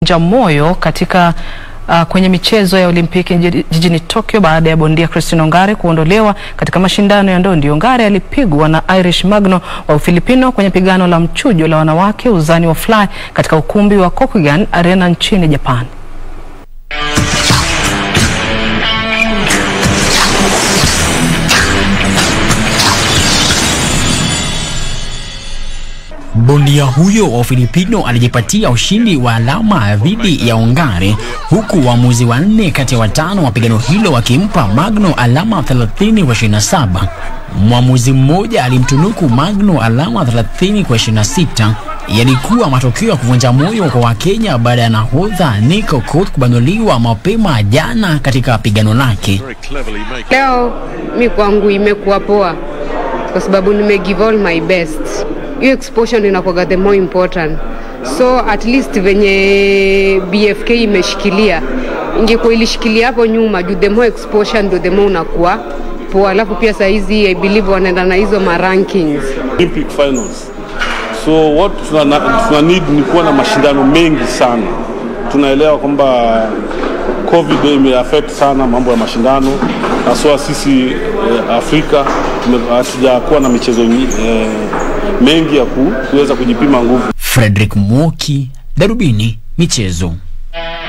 ja moyo katika uh, kwenye michezo ya Olimpiki jiji- jijini Tokyo baada ya bondia Christine Ongare kuondolewa katika mashindano ya ndondi. Ongare alipigwa na Irish Magno wa Ufilipino kwenye pigano la mchujo la wanawake uzani wa fly katika ukumbi wa Kokugan Arena nchini Japan. Bondia huyo wa Ufilipino alijipatia ushindi wa alama dhidi ya Ongare, huku waamuzi wanne kati ya watano wa pigano hilo wakimpa Magno alama 30 kwa 27. Mwamuzi mmoja alimtunuku Magno alama 30 kwa 26. Yalikuwa matokeo ya kuvunja moyo kwa Wakenya baada ya nahodha Nico Koech kubanuliwa mapema jana katika pigano lake. Leo mi kwangu imekuwa poa kwa sababu nime give all my best. Hiyo exposure inakuwa the more important, so at least venye BFK imeshikilia, ingekuwa ilishikilia hapo nyuma juu the more exposure ndo the more unakuwa poa. Alafu pia saa hizi I believe wanaenda na hizo ma rankings Olympic finals. So what tuna, tuna need ni kuwa na mashindano mengi sana. Tunaelewa kwamba COVID imeaffect sana mambo ya mashindano, haswa sisi eh, Afrika tume- hatujakuwa na michezo nyi- eh, mengi ya ku, kuweza kujipima nguvu. Frederick Mwoki, Darubini Michezo.